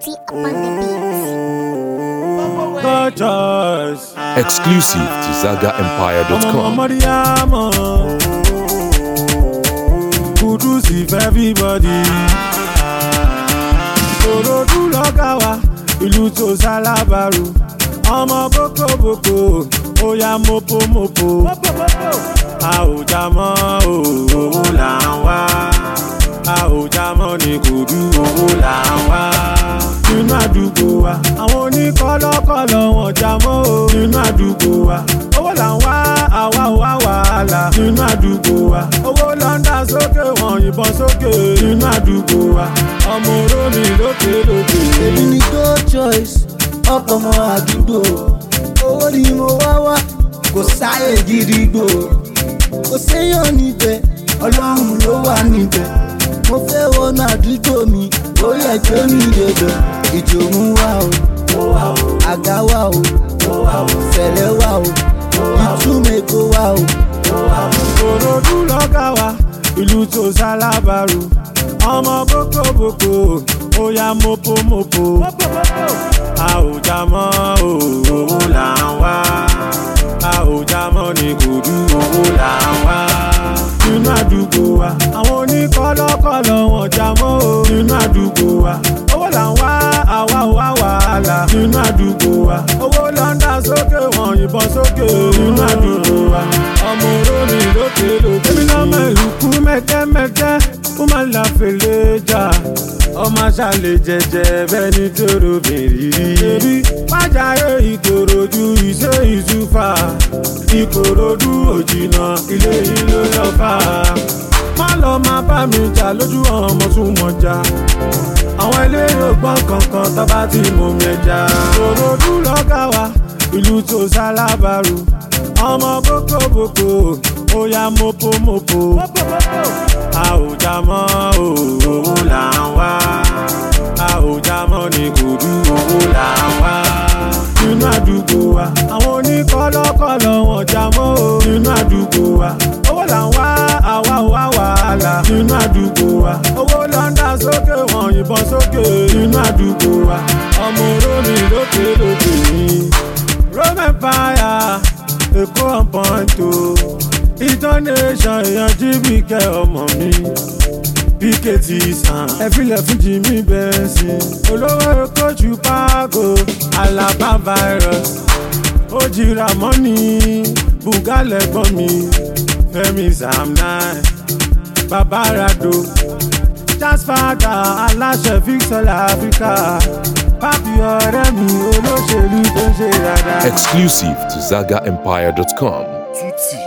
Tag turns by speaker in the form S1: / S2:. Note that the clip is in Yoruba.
S1: Tutti upon the beats.
S2: Gorgeous.
S3: Exclusive to
S2: ọmọ
S3: ZagaEmpire.com.
S2: mọ̀mọ́díyàmọ̀ kudus if everybody. ìkòròdú lọ́gà wa ìlú tó sálábàrù ọmọ bókòbókò ó yá mopomopo. a ò já mọ́ owó là ń wá a ò já mọ́ ní kùdú owó là ń wá. nínú àdúgbò wa àwọn oníkọ́lọ́kọ́lọ́ wọn já mọ́ o nínú àdúgbò wa owó là ń wá àwa ò wá wàhálà nínú àdúgbò wa owó lọ́ndà sókè wọn yìnbọn sókè nínú àdúgbò wa ọmọ orómi lókè lókè.
S4: èmi ni go choice ọkọ̀ ọmọ àdúgbò owó ni mo wá wá kò sáyè gidigbo kò séyàn níbẹ̀ ọlọ́run ló wà níbẹ̀ mo fẹ́ wọnú àdúgbò mi ó yẹ gbé mi débẹ̀ ìjòmú wà o àga wà o fẹ̀lẹ́ wà o ìtúmẹ̀kọ wà o.
S2: ìkòròdú lọ́gà wa ìlú tó sálábàrù ọmọ bókòbókò ó yá mopomopo a ò já mọ́ owó là ń wá a ò já mọ́ ní kùdú owó là ń wá nínú àdúgbò wa àwọn oníkọ́lọ́kọ́lọ́ wọn já mọ́ o nínú àdúgbò wa owó là ń wá àwa ò wá wàhálà nínú àdúgbò wa owó lọ́ndà sókè wọn yìnbọn sókè nínú àdúgbò wa ọmọ orómi lókè lókè. èmi náà mọ ìlú kú mẹ́kẹ́mẹ́kẹ́ ó máa ń la fèlè jà ọmọ aṣáálẹ̀ jẹjẹ bẹ́ẹ̀ ni tóró bèrè rí. èrí májàre ìkòròdú ìṣe ìṣúfà ìkòròdú òjìnà ilé ìlú lọ́fà. má lọ máa bá mi jà lójú ọmọ tún mọ̀ já àwọn eléyìí ògbọ́n kankan tó bá ti mú mi ẹja. ìkòròdú lọ́gà wa ìlú tó sálábàrù ọmọ bókòbókò ó yá mopomopo a ò já mọ́ owó là ń wá a ò já mọ́ ní kùdú owó là ń wá nínú àdúgbò wa àwọn oníkọ́lọ́kọ́lọ́ wọn já mọ́ o nínú àdúgbò wa owó là ń wá àwa ò wá wàhálà nínú àdúgbò wa owó lọ́ndà sókè wọn yìnbọn sókè nínú àdúgbò wa ọmọ orómi lókè lókè ní roman fire èkó ọ̀pọ̀ntò ìtọ́nẹ́sàn èèyàn jíbìkẹ́ ọmọ mi pkt sàn ẹ̀fílẹ̀ fún jimmy bẹ́ẹ̀sì olówó kóòtù páàgò alaba virus ó jìra mọ́ni bùgálẹ̀ gbọ́n mi fẹ́mi zamnai babarado jasfada aláṣẹ victor africa pápí ọ̀rẹ́ mi olóṣèlú tó ń ṣe dáadáa.
S3: Exclusive to ZagaEmpire.com.
S5: Tutti